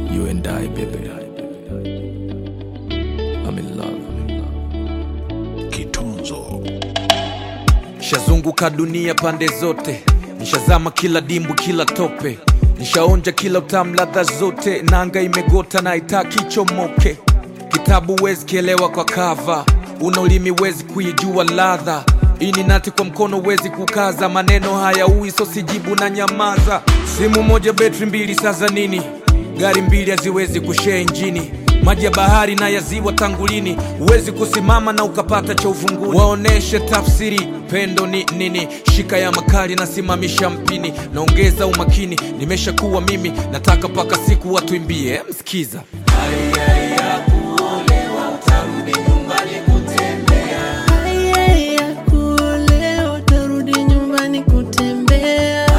You and I, baby. I'm in love. Kitunzo Nishazunguka dunia pande zote, nishazama kila dimbu, kila tope, nishaonja kila utamu, ladha zote. Nanga imegota na itaki chomoke. Kitabu wezi kielewa kwa kava, una ulimi wezi kuijua ladha. Ini nati kwa mkono wezi kukaza, maneno haya ui so sijibu na nyamaza. Simu moja betri mbili, sasa nini? Gari mbili haziwezi kushare injini maji ya bahari na ya ziwa tangulini, huwezi kusimama na ukapata cha uvunguni. Waoneshe tafsiri pendo ni nini, shika ya makali nasimamisha mpini, naongeza umakini, nimeshakuwa mimi, nataka mpaka siku watuimbie. Msikiza Haya ya kuolewa utarudi nyumbani kutembea.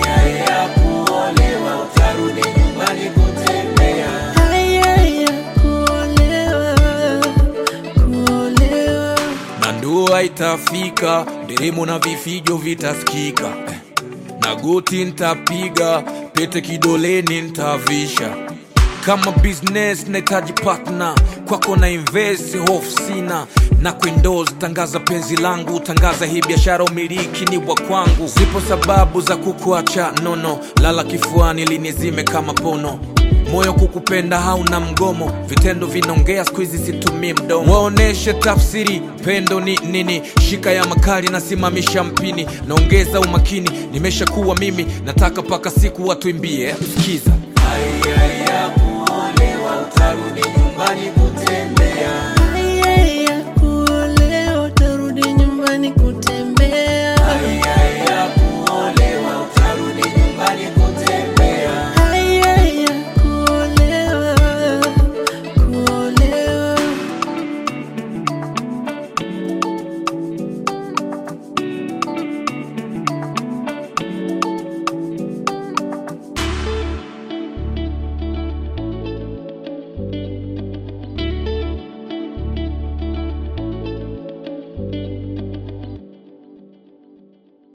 Haya ya kuolewa, kuolewa. na ndoa itafika, nderemo na vifijo vitasikika, Eh, na goti ntapiga, pete kidoleni ntavisha. Kama business nahitaji partner, kwako na invest, hofu sina na kuendoze, tangaza penzi langu, tangaza hii biashara, umiliki ni wa kwangu. Zipo sababu za kukuacha nono, lala kifuani linizime kama pono moyo kukupenda hauna mgomo, vitendo vinaongea, siku hizi situmii mdomo. Waoneshe tafsiri pendo ni nini, shika ya makali nasimamisha mpini, naongeza umakini, nimeshakuwa mimi, nataka mpaka siku watuimbie. Sikiza Haya ya kuolewa utarudi nyumbani kute